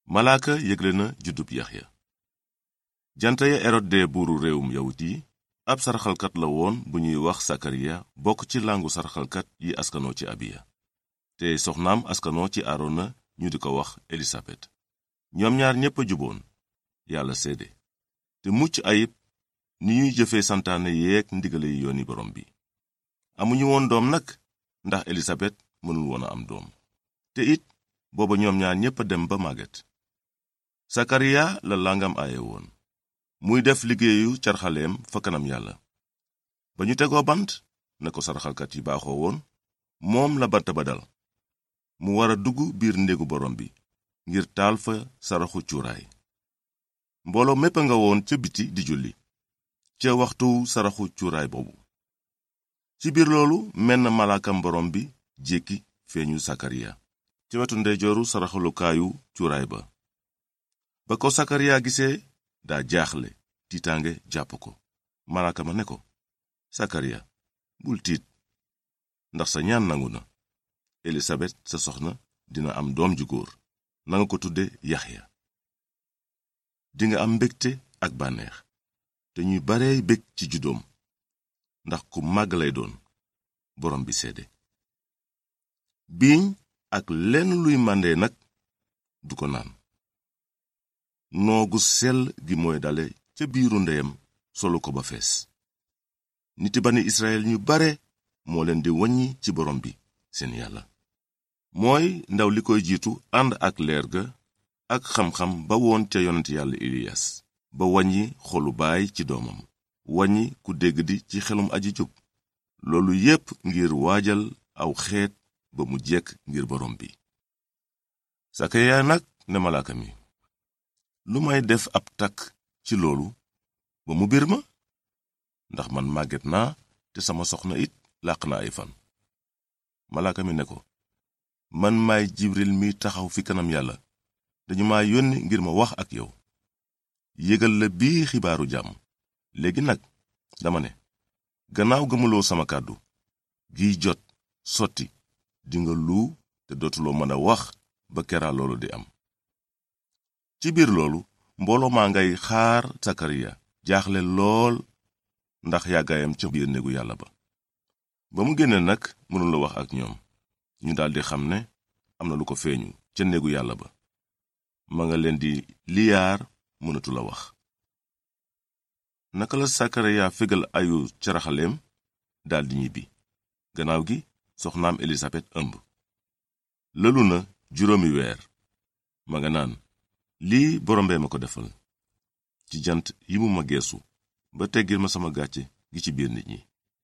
malaaka yëgle na juddub yaxya janta ya erod de buuru réewum yawut yi ab saraxalkat la woon bu ñuy wax sakariya bokk ci làngu saraxalkat yi askanoo ci abiya te soxnaam askanoo ci aarona ñu di ko wax elisabet ñoom ñaar ñépp a juboon yàlla seede te mucc ayib ni ñuy jëfe santaane yeeg ndigale yi yooni borom bi amuñu woon doom nag ndax elisabet mënul woon a am doom te it booba ñoom ñaar ñépp a dem ba màgget sakariya la langam aaye woon muy def liggéeyu carxaleem fa kanam yàlla ba ñu tegoo bant na ko saraxalkat yi baaxoo woon moom la bant ba dal mu war a dugg biir néegu borom bi ngir taal fa saraxu cuuraay mbooloo mépp a nga woon ca biti di julli ca waxtu saraxu cuuraay boobu ci biir loolu menn malaakam borom bi jékki feeñu sakariya ci wetu ndeyjooru saraxalukaayu cuuraay ba ba ko sakariya gisee daa jaaxle tiitaange jàpp ko malaaka ma ne ko sakariya bul tiit ndax sa ñaan nangu na elisabet sa soxna dina am doom ju góor nanga ko tudde yaxya dinga am mbégte ak bànneex te ñuy barey bég ci juddoom ndax ku màgg lay doon borom bi seede biiñ ak lenn luy màndee nag du ko naan noogu sell gi mooy dale ca biiru ndeyam solu ko ba fees niti bani israel ñu bare moo leen di waññi ci borom bi seen yàlla mooy ndaw li koy jiitu ànd ak leer ga ak xam-xam ba woon ca yonent yàlla iliyas ba waññi xolu baay ci doomam waññi ku dégg di ci xelum aji jub loolu yépp ngir waajal aw xeet ba mu jekk ngir borom bi sakaya nag ne malaaka mi lu may def ab takk ci loolu ba mu bir ma ndax man màgget naa te sama soxna it làq na ay fan malaaka mi ne ko man maay jibril mi taxaw fi kanam yàlla dañu ma yónni ngir ma wax ak yow yégal la bii xibaaru jàmm léegi nag dama ne gannaaw gëmuloo sama kàddu giy jot sotti dinga luu te dootuloo mën a wax ba keraa loolu di am ci biir loolu mbooloo maa ngay xaar sakariya jaaxle lool ndax yàggaayam ca biir néegu yàlla ba ba mu génne nag mënula wax ak ñoom ñu daldi xam ne am na lu ko feeñu ca néegu yàlla ba ma nga leen di liyaar mënatula wax naka la sakariya fegal ayu caraxaleem daldi ñibbi gannaaw gi soxnaam elisabet ëmb lëlu na juróomi weer ma nga naan lii borombee ma ko defal ci jant yi mu ma geesu ba teggil ma sama gàcce gi ci biir nit ñi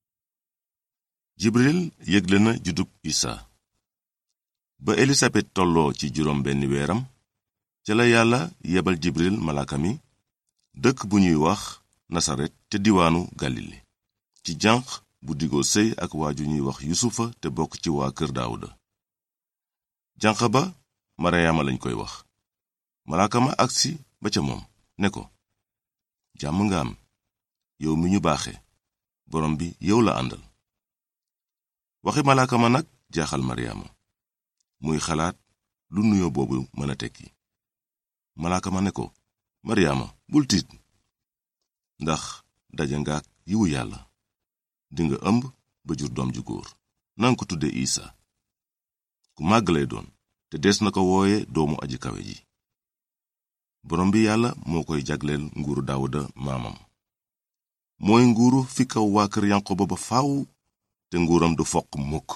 jibril yëgle na juddub isa ba elisabet tolloo ci juróom benn weeram ca la yàlla yebal jibril malaaka mi dëkk bu ñuy wax nasaret te diwaanu galile ci janq bu digoo sëy ak waaju ñuy wax yusufa te bokk ci waa kër daawuda janq ba maryaama lañ koy wax malaaka ma agsi ba ca moom ne ko jàmm nga am yow mi ñu baaxe borom bi yow la àndal waxi malaaka ma nag jaaxal maryaama muy xalaat lu nuyoo boobu mën a tekki malaaka ma ne ko maryaama bul tiit ndax daje ngaak yiwu yàlla dinga ëmb ba jur doom ju góor nanga ko tudde isa ku màgg lay doon te des na ko wooye doomu aji kawe ji borom bi yàlla moo koy jagleel nguuru daawuda maamam mooy nguuru fi kaw waa kër yanqoba ba faaw te nguuram du foq mukk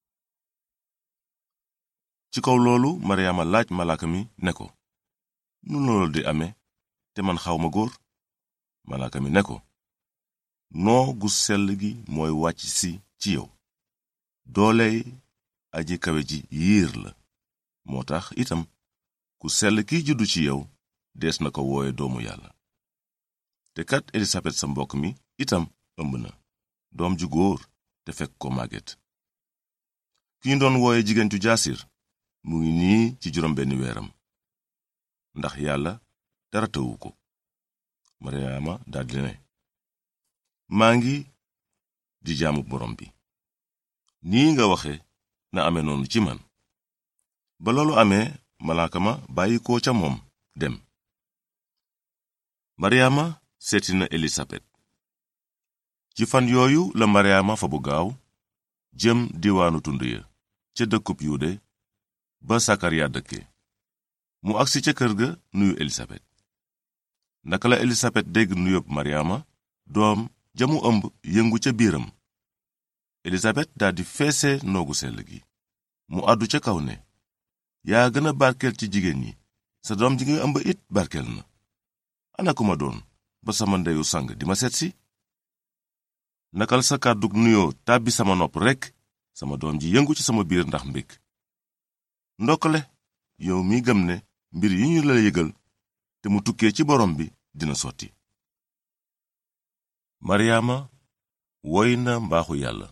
ci kaw loolu maryaama laaj malaaka mi ne ko nu loolu di amee te man xawma góor malaaka mi ne ko noo gu sell gi mooy wàcc si ci yow dooley aji kawe ji yiir la moo tax itam ku sell kiy juddu ci yow dees na ko wooye doomu yàlla te kat elisabet sa mbokk mi itam ëmb na doom ju góor te fekk ko màgget ki ñu doon wooye jigéen ju jaasir mu ngi nii ci juróom benn weeram ndax yàlla dara tëwu ko maryaama daldi ne maa ngi di jaamu borom bi nii nga waxe na ame noonu ci man ba loolu amee malaaka ma bàyyi ko ca moom dem maryaama seeti na elisabet ci fan yooyu la maryaama fa bu gaaw jëm diwaanu tund ya ca dëkkub yude ba sakariya dëkke mu agsi ca kër ga nuyu elisabet naka la elisabet dégg nuyób maryaama doom jamu ëmb yëngu ca biiram elisabet daldi feese noogu sell gi mu àddu ca kaw ne yaa gën a barkeel ci jigéen ñi sa doom ji nga ëmb it barkeel na ana ku ma doon ba sama ndeyu sang di ma seetsi nakal sa kàddug nuyoo tàbbi sama nopp rekk sama doom ji yëngu ci sama biir ndax mbég ndokkale yow mi gëm ne mbir yi ñu la yëgal te mu tukkee ci borom bi dina sotti maryaama woy na mbaaxu yàlla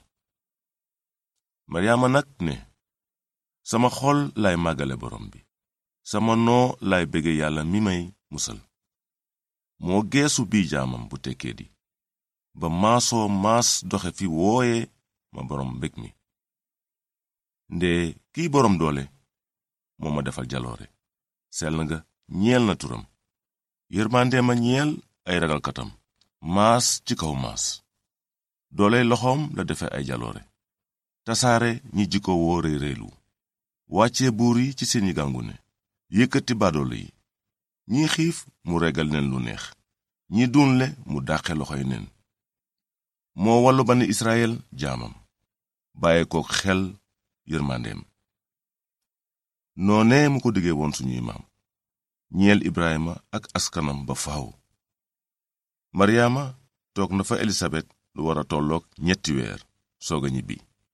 maryaama nag ne sama xol lay màggale borom bi sama noo lay bége yàlla mi may musal moo geesu bii jaamam bu tekkee di ba maasoo maas doxe fi wooye ma borom mbég mi nde kiy borom doole moo ma defal jaloore sell nga ñeel na turam yërmandee ma ñeel ay ragalkatam maas ci kaw maas doole loxoom la defe ay jaloore tasaare ñi jikko woo réy réylu wàccee buur yi ci seeni gàngune yëkkati baadoolo yi ñi xiif mu regal leen lu neex ñi duunle mu dàqe loxoy neen moo wallu bani israel jaamam bàyyi ko xel yërmandeem noonee mu ko diggee woon suñuy maam ñeel ibrahima ak askanam ba faaw maryaama toog na fa elisabet lu wara tolloog ñetti weer soog a ñibbi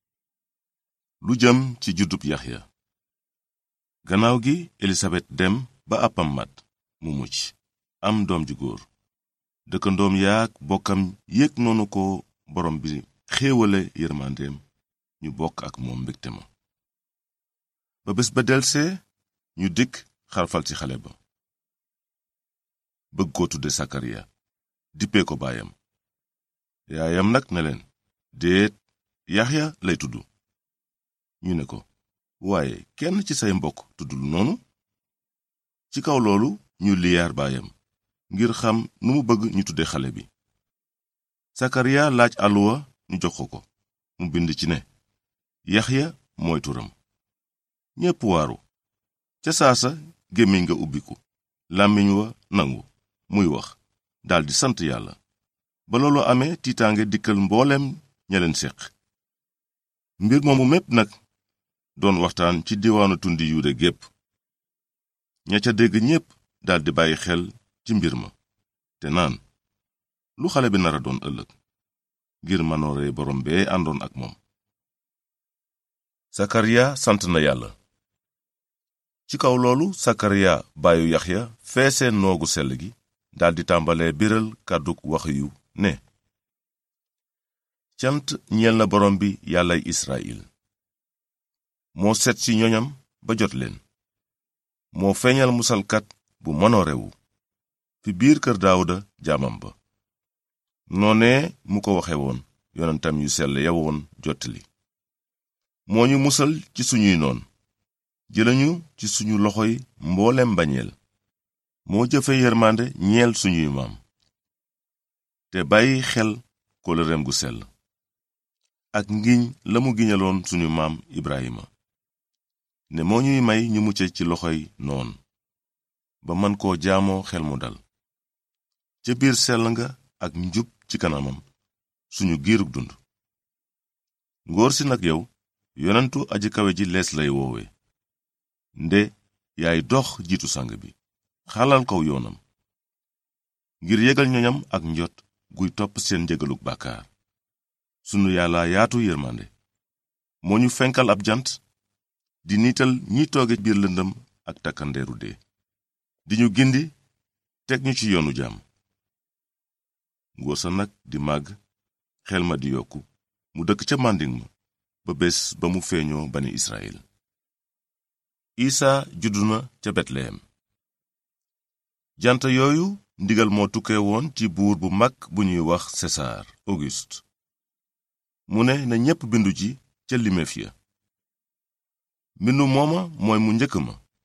lu jëm ci juddub yaxya gannaaw gi elisabet dem ba àppam mat mu mucc am doom ju góor dëkkandoom yaak bokkam yéeg noonu ko borom bi xéewale yërmandeem ñu bokk ak moom mbégte ma ba bés ba delsee ñu dikk xarfal ci xale ba bëgg ko tudde sakariya dippee ko baayam yaayam nag ne leen déet yaxya lay tudd ñu ne ko waaye kenn ci say mbokk tuddul noonu ci kaw loolu ñu liyaar baayam ngir xam nu mu bëgg ñu tudde xale bi sakariya laaj àlluwa ñu jox ko ko mu bind ci ne yaxya mooy turam ñépp waaru ca saasa gémmiñ nga ubbiku làmmiñ wa nangu muy wax daldi sant yàlla ba loolu amee tiitaange dikkal mbooleem ña leen séq mbir moomu mépp nag doon waxtaan ci diwaanu tundi yuude gépp ña ca dégg ñépp daldi bàyyi xel ci mbir ma te naan lu xale bi nara doon ëllëg ngir manoore borom bee àndoon ak moom sakariya sant na yàlla ci kaw loolu sakariya baayu yaxya feese noogu sell gi daldi tàmbalee biral kàddug wax yu ne cant ñeel na borom bi yàllay israyil moo set ci ñoñam ba jot leen moo feeñal musalkat bu mënoorewu fi biir kër daawuda jaamam ba noonee mu ko waxe woon yonentam yu sell ya woon jottali moo ñu musal ci suñuy noon jëlañu ci suñu loxoy mboolem bañeel moo jëfe yërmande ñeel suñuy maam te bàyyi xel kóllëreem gu sell ak ngiñ la mu giñaloon suñu maam Ibrahima ne moo ñuy may ñu mucce ci loxoy noon ba man koo jaamoo xel mu dal ca biir sell nga ak njub ci kanamam suñu giirug dund ngóor si nag yow yonentu aji kawe ji lees lay woowe nde yaay dox jiitu sang bi xalal kaw yoonam ngir yégal ñoñam ak njot guy topp seen njëgalug bàkkaar sunu yàlla yaatu yërmande moo ñu fenkal ab jant di niital ñi tooge biir lëndëm ak takkandeeru dee di ñu gindi teg ñu ci yoonu jàmm ngóor sa nag di màgg xel ma di yokku mu dëkk ca màndiŋ ma ba bés ba mu feeñoo bani israel isa juddu na ca betleyem jant yooyu ndigal moo tukkee woon ci buur bu mag bu ñuy wax sesaar auguste mu ne na ñépp bindu ji ca limeef ya mbindu mooma mooy mu njëkk ma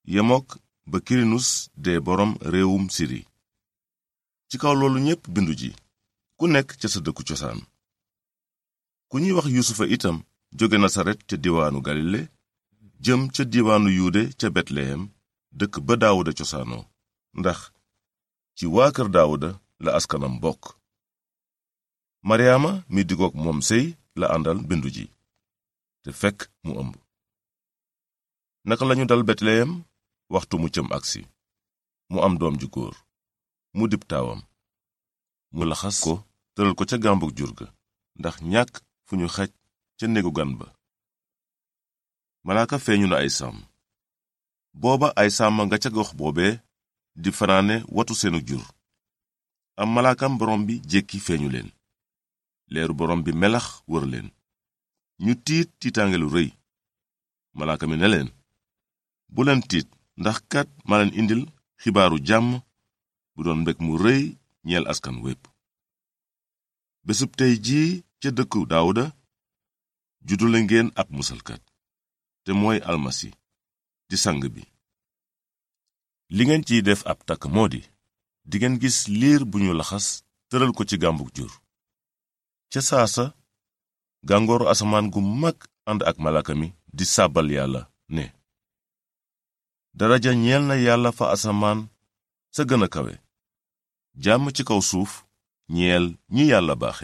yemook ba kirinus dee boroom réewum siri ci kaw loolu ñépp bindu ji ku nekk ca sa dëkku cosaan ku ñuy wax yusufa itam jóge nasaret ca diwaanu galile jëm ca diwaanu yuude ca betleyem dëkk ba daawuda cosaanoo ndax ci waa kër daawuda la askanam bokk maryaama mi digook moom sëy la àndal bindu ji te fekk mu ëmb naka lañu dal betleyem waxtu mu cëm agsi mu am doom ju góor mu dib taawam mu laxas ko tëral ko ca gàmbug jur ga ndax ñàkk fu ñu xaj ca néegu gan ba malaaka feeñu na ay sàmm booba ay sàmm nga ca gox boobee di fanaane watu seenu jur am malaakam borom bi jékki feeñu leen leeru borom bi melax wër leen ñu tiit tiitaange lu rëy malaaka mi ne leen bu leen tiit ndax kat ma leen indil xibaaru jàmm bu doon mbég mu rëy ñeel askan wépp bésub tey jii ca dëkku daawuda juddule ngeen ab musalkat te mooy almasi di sang bi li ngeen ciy def ab takk moo di dingeen gis liir bu ñu laxas tëral ko ci gàmbug jur ca saasa gàngooru asamaan gu mag ànd ak malaaka mi di sàbbal yàlla ne daraja ñeel na yàlla fa asamaan sa gën a kawe jàmm ci kaw suuf ñeel ñi yàlla baaxe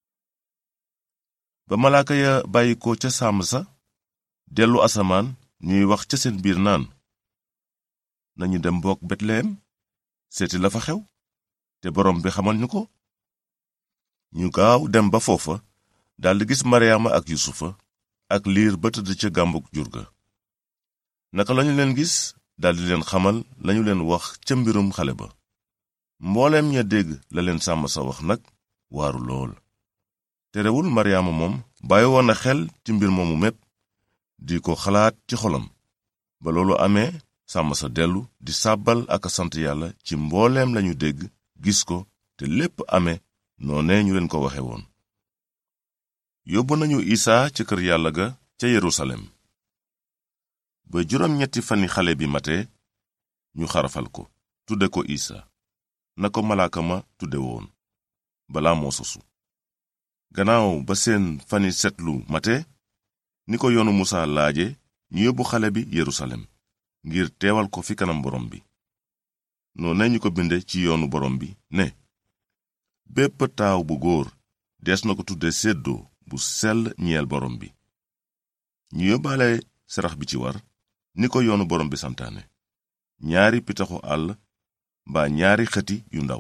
ba malaaka ya bàyyi ko ca sàmm sa dellu asamaan ñuy wax ca seen biir naan nañu dem bokk betleyem seeti la fa xew te borom bi xamal ñu ko ñu gaaw dem ba foofa daldi gis maryaama ak yusufa ak liir ba tëdd ca gàmbug jur ga naka lañu leen gis daldi leen xamal lañu leen wax ca mbirum xale ba mbooleem ña dégg la leen sàmm sa wax nag waaru lool terewul maryaama moom bàyyi woon na xel ci mbir moomu mépp di ko xalaat ci xolam ba loolu amee sàmm sa dellu di sàbbal ak a sant yàlla ci mbooleem lañu dégg gis ko te lépp amee noone ñu leen ko waxe woon yóbbu nañu isaa ca kër yàlla ga ca yerusalem ba juróom ñetti fani xale bi mate ñu xarafal ko tudde ko isa na ko malaaka ma tudde woon balaa moo sosu gannaaw ba seen fani setlu mate ni ko yoonu musa laaje ñu yóbbu xale bi yerusalem ngir teewal ko fi kanam borom bi noone ñu ko binde ci yoonu borom bi ne bépp taaw bu góor dees na ko tudde séddoo bu sell ñeel borom bi ñu yóbbaale sarax bi ci war ni ko yoonu borom bi santaane ñaari pitaxu àll mbaa ñaari xëti yu ndaw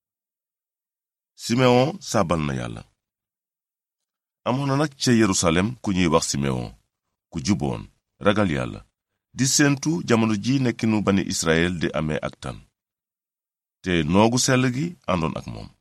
simeon sàbbal na yàlla amoon na nag ca yerusalem ku ñuy wax simeon ku juboon ragal yàlla di séentu jamono ji nekkinu bani israel di amee ak tan te noogu sell gi àndoon ak moom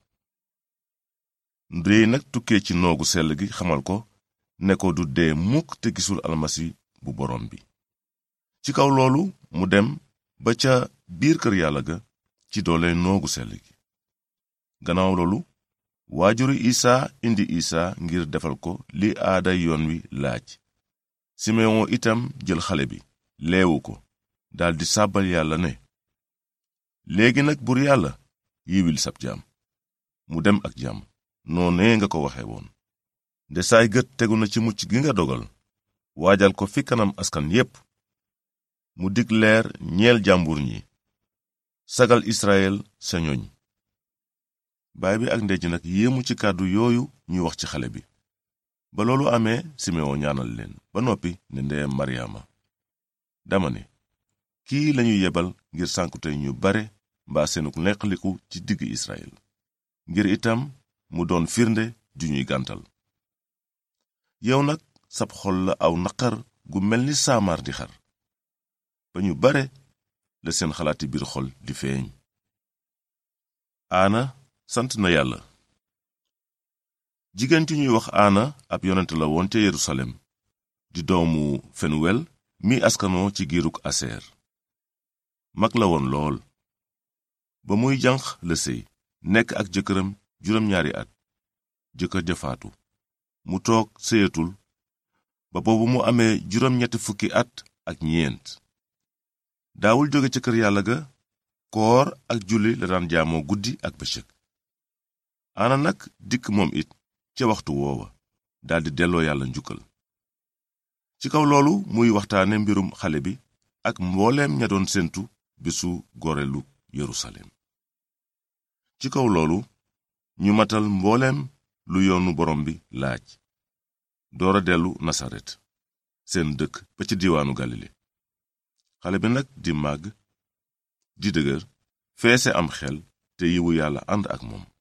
ndéy nag tukkee ci noogu sell gi xamal ko ne ko du dee mukk te gisul almasi bu borom bi ci kaw loolu mu dem ba ca biir kër yàlla ga ci doole noogu sell gi gannaaw loolu waajuri isaa indi isaa ngir defal ko li aaday yoon wi laaj simeon itam jël xale bi leewu ko daldi sàbbal yàlla ne léegi nag bur yàlla yiwil sab jaam mu dem ak jàmm noonee nga ko waxe woon nde saay gët tegu na ci mucc gi nga dogal waajal ko fi kanam askan yépp mu dig leer ñeel jàmbur ñi sagal israel sa ñoñ baay bi ak ndey ji nag yéemu ci kàddu yooyu ñuy wax ci xale bi ba loolu amee simeon ñaanal leen ba noppi ne ndeyam maryaama dama ne kii lañu yebal ngir sànkute ñu bare mbaa seenuk neqaliku ci digg israel ngir itam mu doon firnde ju ñuy gàntal yow nag sab xol la aw naqar gu mel ni saamaar di xar ba ñu bare la seen xalaati biir xol di feeñ aana sant na yàlla jigéen ci ñuy wax aana ab yonent la woon ca yerusalem di doomu fenuwel mi askanoo ci giiruk aseer mag la woon lool ba muy janq la sëy nekk ak jëkkëram juróom-ñaari at jëkkër ja faatu mu toog sëyatul ba boobu mu amee juróom-ñetti fukki at ak ñeent daawul jóge ca kër yàlla ga koor ak julli la daan jaamoo guddi ak bëccëg ana nag dikk moom it ca waxtu woowa daldi delloo yàlla njukkal ci kaw loolu muy waxtaane mbirum xale bi ak mbooleem ña doon séentu bisu gorelu yerusalem ci kaw loolu ñu matal mbooleem lu yoonu borom bi laaj doora dellu nasaret seen dëkk ba ci diiwaanu galile xale bi nag di màgg di dëgër feese am xel te yiwu yàlla ànd ak moom